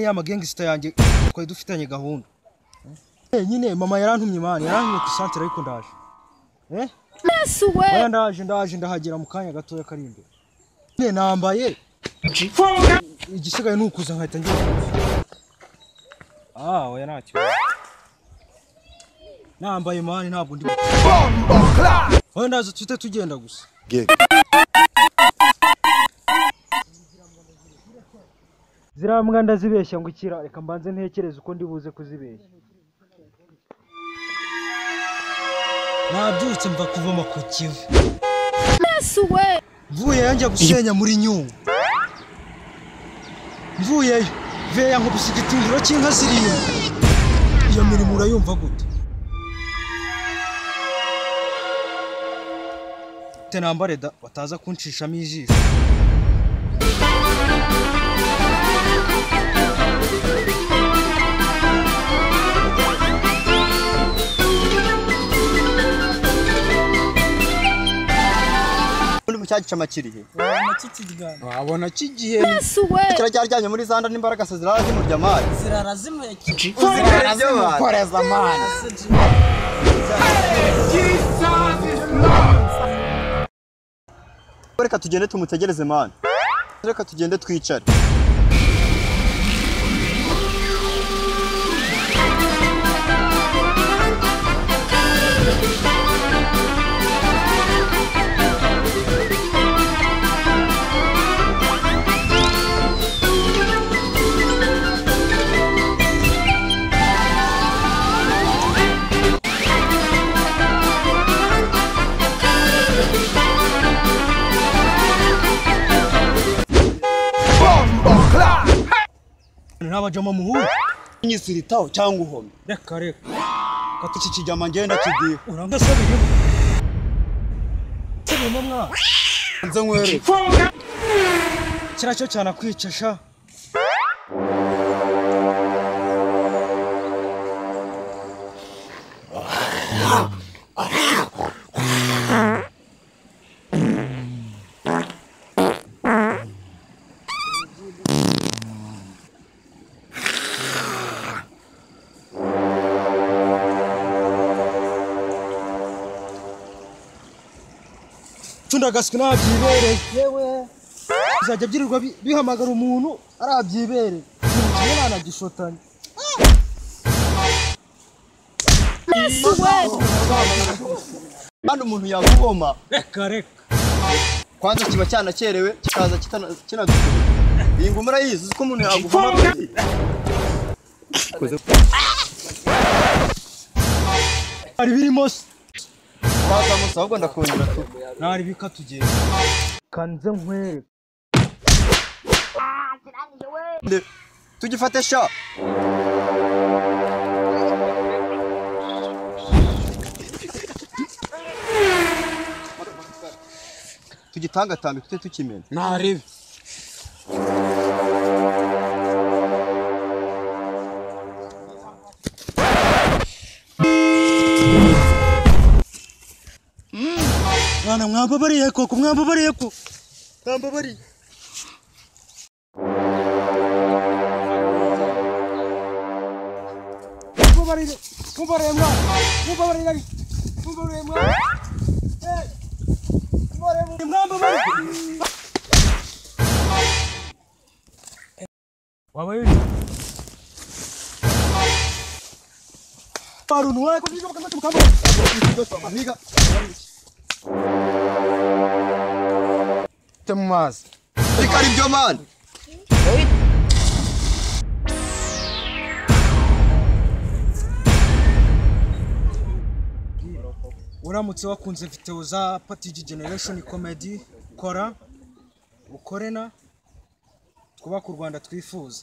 ya magengisita yanjye twari dufitanye gahunda Eh, nyine mama yarantumye mani yarantumye ku isantere ariko ndaje Eh, Yesu we oya ndaje ndaje ndahagera mu kanya gatoya kari imbere nyine nambaye igisigaye ni ukuza nkahita ngenda ah oya ntacyo nambaye mani ntabwo ndi oya ndaza tuhite tugenda gusa ziriya mbwa ndazibeshya ngo ikira reka mbanze ntekereze uko ndi buze kuzibeshya nabyutse mva kuvoma ku kivu Yesu we mvuye yanjya gusenya muri nyungwe mvuyeyo veya nkubise igitungiro cy'inka zirindwi iyo mirimo urayumva gute tenambare da bataza kunshishamo ijisho Ubundi mu cyagica amakiriye wabona kigiye Yesu we kira cyaryamye muri zanda n'imbaraga se zirazimurya amazi zimukoreza amana reka tugende tumutegereze mani reka tugende twicare ntabajama muhura nyisiritaho cyangwa uhome reka reka iki kijama ngenda kigiye urangasabiriho sabirimo mwana nze nkwereke kiriya cyo cyane akwicasha cundagaswi ntabyibereye yewe bizajya byirirwa bi- bihamagara umuntu arabyibereye ikintu kimwe ntanagishotanye Yesu we kandi umuntu yagugoma reka reka kwanza kiba cyanakerewe kikaza kitana- kinadukura iyi ngoma urayizi uzi ko umuntu yagugoma gutya? hari birimo se wazamusa ahubwo ndakongera tu ntari bikatugenda kanze nkwereke Nde- tugifate sha tugitangatambe tujye tukimena ntarebe mwana mwambabariye koko mwambabariye ko Tambabari. mwambabariye mwambabariye mwana mwambabariye mwambabariye mwana Eh, mwambabariye, mwambabariye waba yuri parunu wako ndivyo kama tukamwe Amiga. ute mu mazi Reka ari byo mani. uramutse wakunze videwo za patigi generation comedy kora ukore na twubake u rwanda twifuza